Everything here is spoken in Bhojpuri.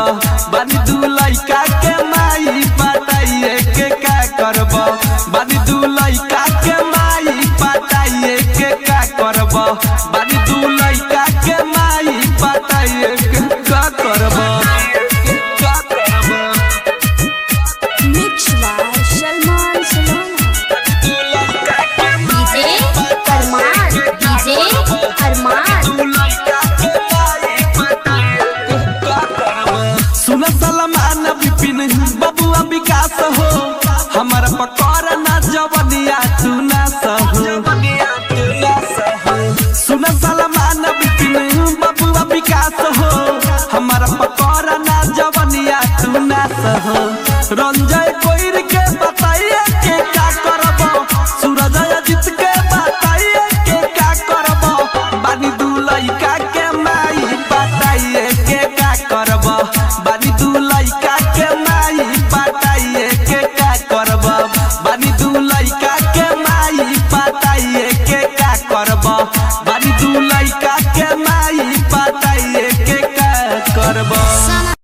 बानी दू लइका के माई पटाइए के का करब बानी दू लइका के माई पटाइए के का करब बानी दू लइका के माई पटाइए के का करब का करब Mix by Salman Salana. दू लइका के DJ Arman. DJ Arman. सुन सलमान विपिन बबुआ विकास हो हमार पकड़ ना जवनिया तू ना सहो सुन सलमान विपिन बबुआ विकास हो हमार पकड़ ना जवनिया तू ना सहो रंजय कोइर के बताइए के का करब सूरज अजित के बताइए के का करब बानी दू लइका के माई बताइए के का करब बानी दू लइका के माई बताइए के का करब बानी दू लइका के माई बताइए के का करब बानी दू लइका के माई बताइए के का करब